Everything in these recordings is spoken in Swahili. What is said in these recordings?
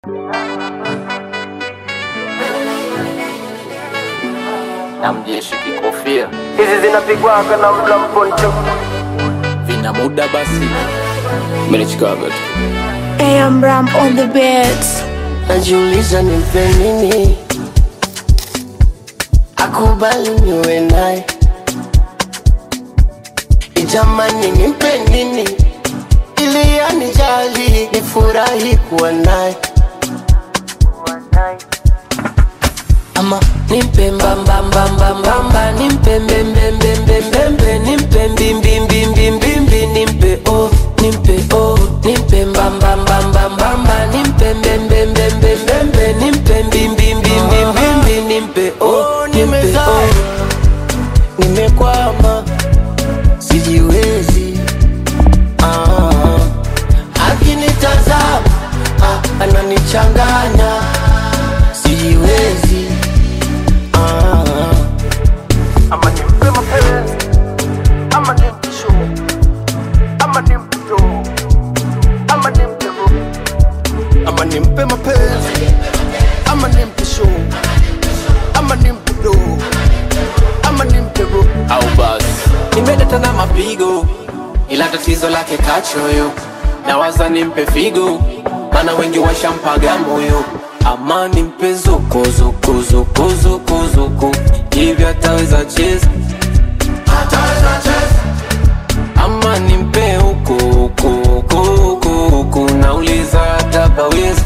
na mjeshi kikofia hizi zinapigwaga na mla mponcho vina muda basi melichikaga tu AM Ram on the beats. najiuliza nimpe nini akubali niwe naye ijamani nimpe nini ili anijali nifurahi kuwa naye ama nimpe mbambambambambamba nimpe mbembembembembembe nimpe mbimbimbimbimbimbi nimpe o nimpe o nimpe mbambambambambamba nimpe mbembembembembembe nimpe mbimbimbimbimbimbi nimpe o nimpe o nimekwama sijiwezi ah, akinitazama ah, ananichanganya sijiwezi ah, ama nimpe mapenzi ama nimpe show ama nimpe do ama nimpe ro ama nimpe mapenzi ama nimpe show ama nimpe do ama nimpe ro au basi nimeleta na mapigo ila tatizo lake kachoyo nawaza nimpe figo mana wengi washampaga moyo ama nimpe zuku zuku zuku zuku zuku hivyo ataweza cheza ama nimpe huku huku huku huku huku nauliza hata paweza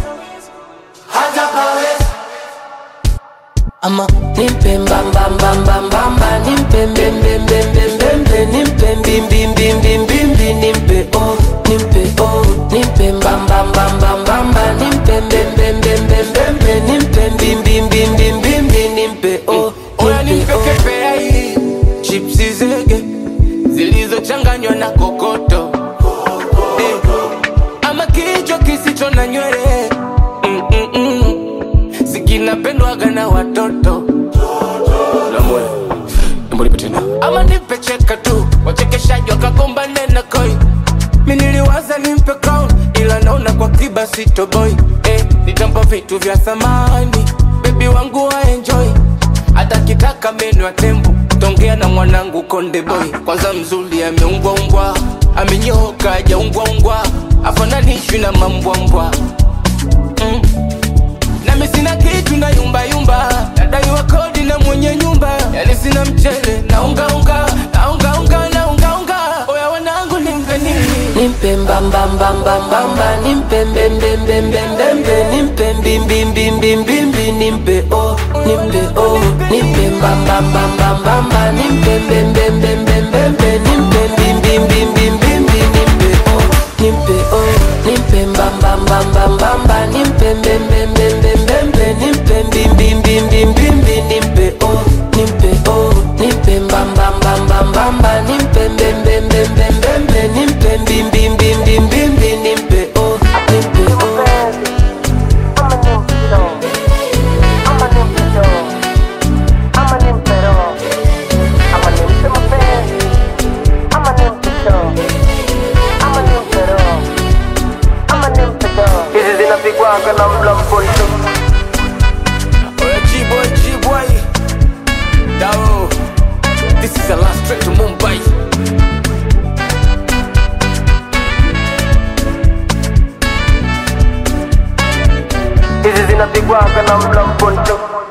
ama nimpe mbambambambambamba nimpe mbembembembembembe nimpe mbimbimbimbimbimbi nimpe o nimpe o nimpe mbambambambambamba nimpe mbembembembembembe nimpe mbimbimbimbimbimbi nimpe o Oya nimpe nimpe o kepea hii chipsi zege zilizochanganywa na kokoto eh, ama kichwa kisicho na nywele mm, mm, mm. sikinapendwaga na watoto namwe mbonipe tena ama nipe cheka tu wachekeshaji wakagombane na koi mi niliwaza nimpe crown ila naona kwa kiba sitoboy eh, nitampa vitu vya thamani bebi wangu wa enjoy hata kitaka meno ya tembo tongea na mwanangu konde boy kwanza mzuri ameumbwaumbwa amenyoka ajaumbwaumbwa afananishwi na mambwambwa mm. nami sina kitu na yumbayumba nadaiwa kodi na mwenye nyumba yani sina mchele na ungaunga na ungaunga na ungaunga oya wanangu nimpe nini nimpe mbambambambambamba nimpe mbembembembembembe nimpe mbimbimbimbimbimbi nimpe o nimpe o nimpe mbambambambambamba nimpe mbembembembembembe nimpe mbimbimbimbimbimbi nimpe o nimpe o nimpe mbambambambambamba nimpe mbembembembembembe nimpe mbimbimbimbimbimbi nimpe o nimpe o nimpe mbambambambambamba nimpe mbembembembembembe nimpe mbimbimbimbimbimbi nimpe o nimpe o ama nimpe show ama nimpe do ama nimpe ro ama nimpe mapenzi ama nimpe show ama nimpe ro ama nimpe do hizi zinapigwaga na mla mponcho oya gboy gboy dao this is the last trip to mumbai hizi zinapigwaga na mla mponcho